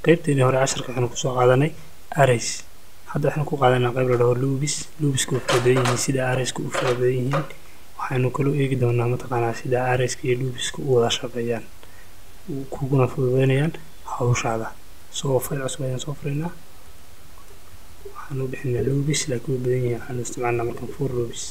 qaybteedii hore casharka waxaynu kusoo qaadanay arrays hadda waxaynu ku qaadanaa qayb la dhaho lubis lubiska u fara badan yihiin sida arrayska u fara badan yihiin waxaynu kaloo eegi doonaa mataqaanaa sida arrayska iyo lubiska u wada shaqeeyaan kuguna fududeynayaan hawshaada soo fayl cusub ayaan soo furaynaa waxaanu bixinaa lubis laakiin way badan yihiin waxaanu isticmaalnaa markan for lubis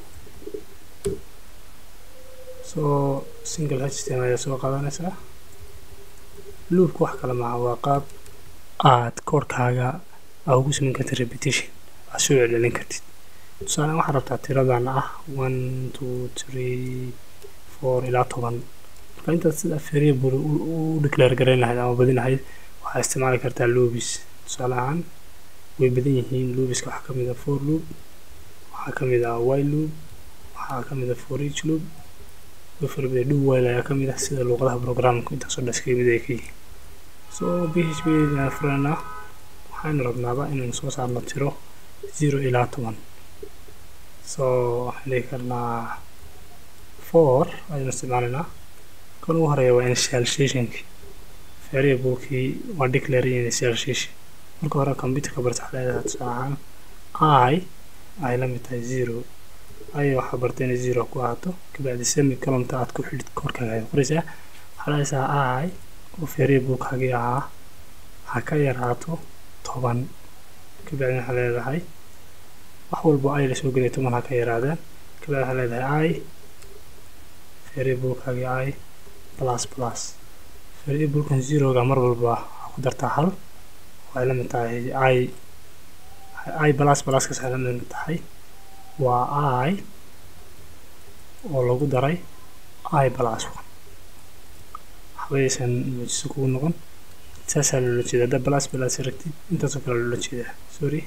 soo single htm ayaa soo qaadanaysaa luubka wax kale maaha waa qaab aad koorkaaga aa ugu samayn kartid repetition aad soo celcelin kartid tusaalean waxaad rabtaa tiradan ah one two three four ilaa toban marka intaad sida variable u declare garayn lahayd ama badin lahayd waxaad isticmaali kartaa lubis tusaale ahaan way badan yihiin lubiska waxaa kamid ah for loop waxaa kamid ah while loop waxaa kamid ah for each loop way fara badan do while ayaa kamid ah sida luuqadaha programka intaasoo dhan iskaga mid ay ka yihiin so b h p aan furanaa waxaynu rabnaaba inaynu soo saarno tiro zero ilaa toban so waxaan dhigi karnaa four ayaynu isticmaalaynaa kan ugu horeeya waa initializationki variablekii waa declare initialization marka hore computerka barta waxaa leedahay tusaale ahaan i ay la mid tahay zero ay waxaa bartay inay zero ku ahaato kabacdi semi columta aad ku xidhid korkaaga ay qoraysaa waxaa leedaysaa i oo variablekaagii ahaa ha ka yaraato toban kabacdi waxaa leedahay wax walbo ay lasoo gelaya toban ha ka yaraadeen kabacdi waxaa leedahay i variablekaagii i plus plus variablekan zeroga mar walba waxaa ku dartaa hal waxay la mid tahay i i plus pluskaas waxay la mid tahay waa i oo lagu daray i plus one waxbayaysan muujiso kugu noqon saasaa loola jeeda hadda plus plus aragtid intaasoo kale loola jeedaa sorry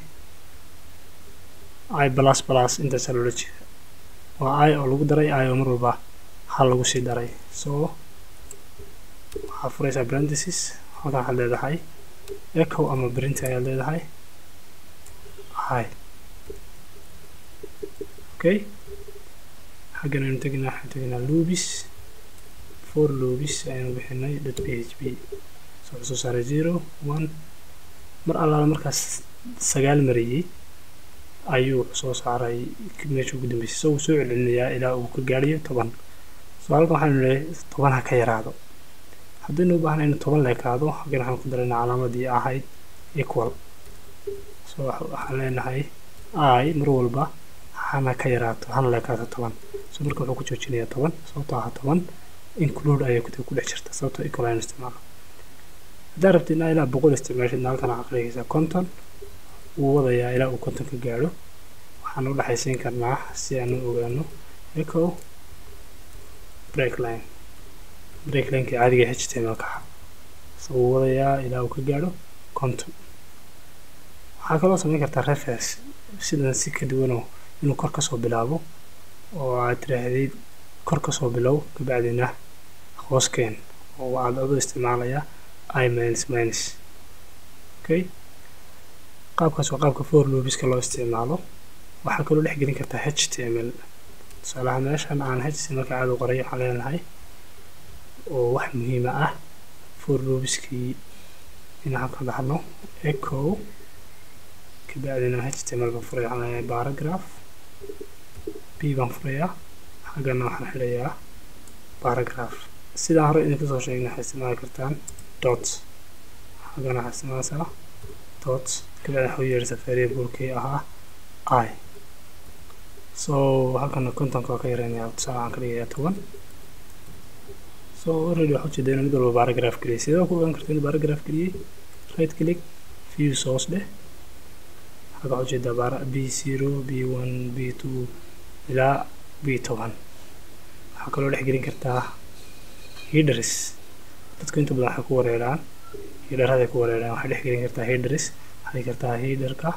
i plus plus intaasaa loola jeeda waa i oo lagu daray i oo mar walba hal lagu sii daray so waxaa furaysaa parenthesis halkan waxaad leedahay echo ama print ayaad leedahay i okay xaggan aynu teginaa waxaan teginaa lubis for lubis ayaynu bixinay dot p h p so wuxuu soo saaray zero one mar allaala markaas sagaal mariyey ayuu soo saaray meesha ugu dambeysay so wuu soo celcelinayaa ilaa uu ka gaadhayo toban so halkan waxaanu leeyahay toban ha ka yaraado haddaynu u baahna inu toban leekaado halkan waxaan ku daraynaa calaamadii ahayd equal so waxaan leenahay i mar walba hana ka yaraato hana leekaato toban so marka wuxuu ku joojinayaa toban sababtoo ah toban include ayay ku ku dhex jirta sababtoo equal aynu isticmaalo haddaa rabtid inaa ilaa boqol isticmaashidna halkan waxaa qeegaysaa conton wuu wadayaa ilaa uu conton ka gaadho waxaan u dhexaysiin karnaa si aan u ogaano echo break line break lineka caadiga h t m l ka so wuu wadayaa ilaa uu ka gaadho conton waxaa kaloo samayn kartaa reference sidan si ka duwanoo inuu kor kasoo bilaabo oo aad tiraahdid kor kasoo bilow kabacdina hooskeen oo aad adoo isticmaalayaa i minus minus okay qaabkaas waa qaabka for lubiska loo isticmaalo waxaa kaloo dhex gelin kartaa h t m l tusaalaha meeshan aan h t m lka caadi qoray waxaan leenahay oo wax muhiima ah for lubiskii inaan ka dhaxno echo kabacdina h t m l baan furay waxaan leenahay paragraph b baan furayaa xaggana waxaan xidhayaa paragraph sidaan hore idinku soo sheegnay waxay isticmaali kartaan dot xaggana waxaa isticmaalaysaa dot kabacdi waxaa u yeeraysaa variablekii ahaa i so halkana contonka waa ka yareynayaa tusaale waxaan ka dhigayaa toban so already waxaa ujeedaa inuu mid walba paragraph geliyay sidee ku ogaan karta inuu paragraph geliyey right click view source dheh halka waxaa ujeedaa b zero b one b two ilaa b toban waxaa kaloo dhex gelin kartaa hiders dadku inta badan waxay ku wareeraan hidharaday ku wareeraan waxay dhex gelin kartaa hiders waxay kartaa hiderka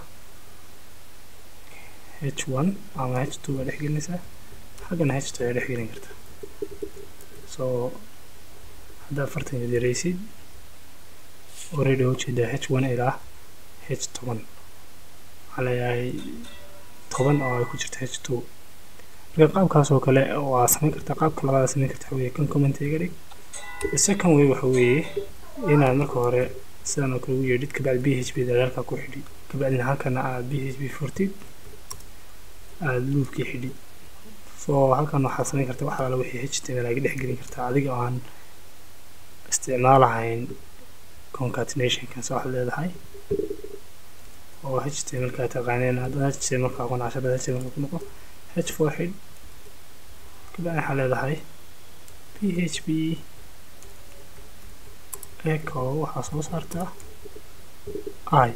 h one ama h two baa dhex gelinaysaa xaggana h two ayaa dhex gelin kartaa so haddaad fartan yaderaysid already waa ujeedaa h one ilaa h toban waxaa leeyahay toban oo ay ku jirto h two marka qaabkaas oo kale waa samayn kartaa qaabka labaad samayn kartaa waxa weeye kan comment iga dhig the second way waxa weeye inaad marka hore sidan oo kale ugu yeedhid kabacdi b h b da halkaa ku xidhid kabacdina halkana aad b h b furtid aad luubkii xidhid so halkan waxaad samayn kartaa wax alaala wixii h t m l aga dhex gelin kartaa adiga oo aan isticmaalahayn concatenationkan so waxaad leedahay oo h t m l kaa taqaaneen haddana h t m l kaa kuna casharada h t m l ku noqo h four xidh kabacdi waxaad leedahay p h p echo waxaa soo saartaa i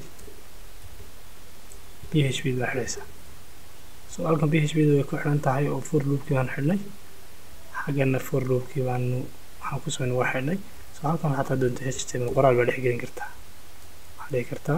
p h p baa xidhaysaa so halkan p h p da way ku xidhan tahay oo for loopkii baan xidhnay xaggana for loopkii baanu waxaan ku soo waa xidhnay so halkan xataa doonta h t m l qoraal baa dhex gelin kartaa waxaa dhihi kartaa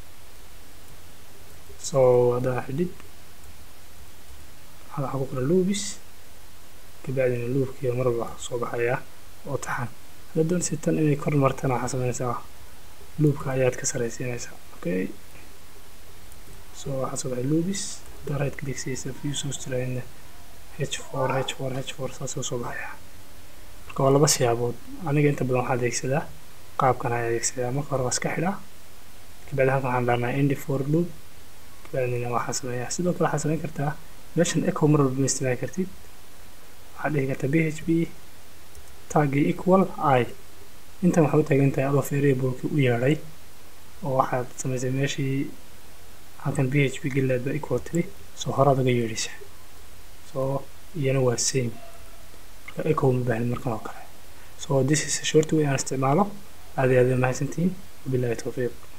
so haddaa xidhid waxaa ku qoran loobis kabacdina loopkii marba soo baxayaa oo taxan hadda doonaysa tan inay kor martana waxaa sameynaysaa loopka ayaad ka saraysiinaysaa okay so waxaa soo baxay loobis haddaa right click siisa view source tirahayna h four h four h four saasoo soo baxaya marka waa laba siyaabood aniga inta badan waxaa adeegsadaa qaabkan ayaa adeegsadaa marka hore waa iska xidhaa kabacdi halkan waxaan dhahnaa indi for loop kabacdina waxaa sameeyaa sidoo kale waxaa samayn kartaa meeshan echo mar walba ma isticmaali kartid waxaad dhihi kartaa b h p taggii equal i intan waxay u taagan tahay adoo variableki u yeedhay oo waxaad samaysay meeshii halkan b h p gelilaad baa equal tiri soo horaad uga yeedhaysa so iyana waa same marka echo ma baahnid markan oo kale so this is a short way aan isticmaalo aad iyo aad mahadsantihiin wabillahi tawfiiq